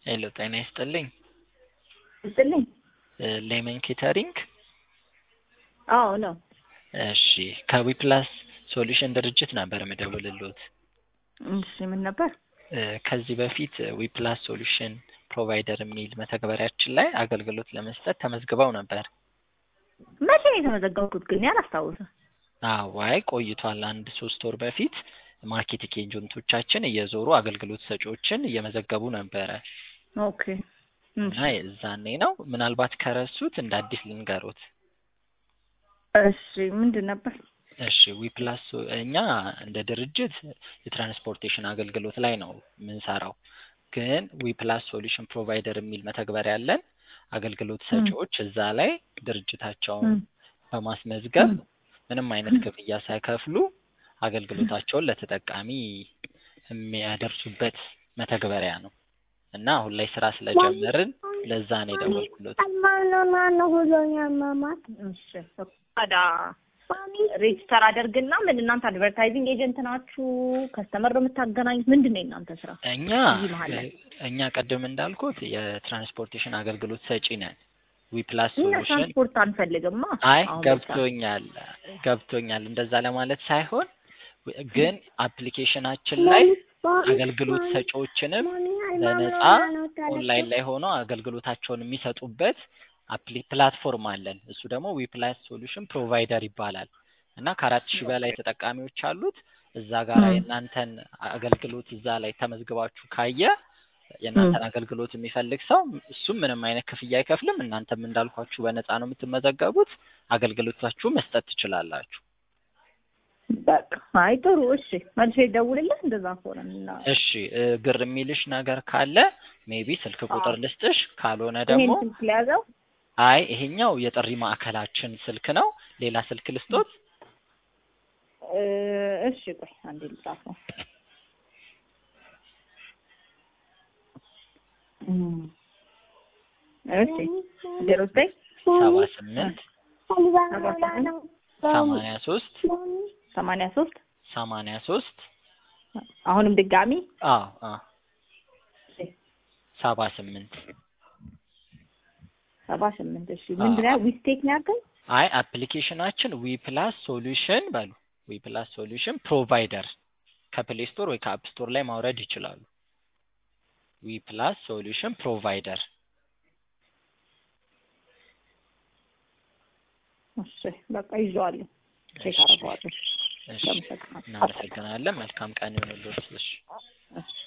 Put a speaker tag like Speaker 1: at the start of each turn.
Speaker 1: ሄሎ ጤና ይስጥልኝ።
Speaker 2: ይስጥልኝ።
Speaker 1: ሌመን ኬተሪንግ።
Speaker 2: አዎ ነው።
Speaker 1: እሺ ከዊፕላስ ሶሉሽን ድርጅት ነበር የምደውልልዎት።
Speaker 2: እሺ ምን ነበር?
Speaker 1: እ ከዚህ በፊት ዊፕላስ ሶሉሽን ፕሮቫይደር የሚል መተግበሪያችን ላይ አገልግሎት ለመስጠት ተመዝግበው ነበር።
Speaker 2: መቼ ነው የተመዘገብኩት ግን አላስታውስም።
Speaker 1: አዋይ ቆይቷል። አንድ ሶስት ወር በፊት ማርኬቲንግ ኤጀንቶቻችን እየዞሩ አገልግሎት ሰጪዎችን እየመዘገቡ ነበረ
Speaker 2: ኦኬ
Speaker 1: እና የዛኔ ነው። ምናልባት ከረሱት እንደ አዲስ ልንገሮት።
Speaker 2: እሺ ምንድን ነበር?
Speaker 1: እሺ ዊፕላስ እኛ እንደ ድርጅት የትራንስፖርቴሽን አገልግሎት ላይ ነው የምንሰራው። ግን ዊፕላስ ሶሉሽን ፕሮቫይደር የሚል መተግበሪያ ያለን አገልግሎት ሰጪዎች እዛ ላይ ድርጅታቸውን በማስመዝገብ ምንም አይነት ክፍያ ሳይከፍሉ አገልግሎታቸውን ለተጠቃሚ የሚያደርሱበት መተግበሪያ ነው እና አሁን ላይ ስራ ስለጀመርን ለዛ ነው የደወልኩሎት።
Speaker 2: እሺ ታዲያ ሬጅስተር አደርግና ምን እናንተ አድቨርታይዚንግ ኤጀንት ናችሁ? ከስተመር ነው የምታገናኙት? ምንድን ነው የእናንተ ስራ?
Speaker 1: እኛ
Speaker 2: እዚህ መሀል ላይ
Speaker 1: እኛ ቀደም እንዳልኩት የትራንስፖርቴሽን አገልግሎት ሰጪ ነን። ዊፕላስ
Speaker 2: እኛ
Speaker 1: ሶሉሽን
Speaker 2: ትራንስፖርት አንፈልግማ።
Speaker 1: አይ
Speaker 2: አሁን
Speaker 1: ገብቶኛል ገብቶኛል። እንደዛ ለማለት ሳይሆን ግን አፕሊኬሽናችን ላይ አገልግሎት ሰጪዎችንም በነፃ ኦንላይን ላይ ሆነው አገልግሎታቸውን የሚሰጡበት አፕሊ ፕላትፎርም አለን። እሱ ደግሞ ዊፕላስ ሶሉሽን ፕሮቫይደር ይባላል እና ከአራት ሺህ በላይ ተጠቃሚዎች አሉት። እዛ ጋር
Speaker 2: ም።
Speaker 1: የእናንተን አገልግሎት እዛ ላይ ተመዝግባችሁ ካየ የእናንተን አገልግሎት የሚፈልግ ሰው እሱም ምንም አይነት ክፍያ አይከፍልም። እናንተም እንዳልኳችሁ በነፃ ነው የምትመዘገቡት። አገልግሎታችሁ መስጠት ትችላላችሁ።
Speaker 2: በቃ አይ ጥሩ እሺ፣ መልሼ ደውልልህ እንደዛ ከሆነ እና
Speaker 1: እሺ እ ግር የሚልሽ ነገር ካለ ሜቢ ስልክ ቁጥር
Speaker 2: አዎ።
Speaker 1: ልስጥሽ፣ ካልሆነ
Speaker 2: ይሄን
Speaker 1: ደግሞ
Speaker 2: ስልክ ለያዘው
Speaker 1: አይ ይሄኛው የጥሪ ማዕከላችን ስልክ ነው። ሌላ ስልክ ልስጦት?
Speaker 2: እ እሺ ቆይ አንዴ ልጻፈው። እም፣ እሺ ዜሮ ዘጠኝ
Speaker 1: ሰባ ስምንት
Speaker 2: ሰባ ስምንት
Speaker 1: ሰማንያ ሶስት
Speaker 2: ሰማንያ ሶስት
Speaker 1: ሰማንያ ሶስት
Speaker 2: አሁንም ድጋሚ
Speaker 1: አዎ አዎ ሰባ ስምንት
Speaker 2: ሰባ ስምንት እሺ ምንድን ነው ዊስቴክ ነው ያልከኝ?
Speaker 1: አይ አፕሊኬሽናችን ዊ ፕላስ ሶሉሽን በሉ ዊ ፕላስ ሶሉሽን ፕሮቫይደር ከፕሌይ ስቶር ወይ ከአፕ ስቶር ላይ ማውረድ ይችላሉ። ዊ ፕላስ ሶሉሽን ፕሮቫይደር
Speaker 2: እሺ በቃ ይዤዋለሁ። ቼክ አደርገዋለሁ።
Speaker 1: እሺ
Speaker 2: አመሰግናለሁ።
Speaker 1: እናመሰግናለን። መልካም ቀን ይሁንልዎት። እሺ
Speaker 2: እሺ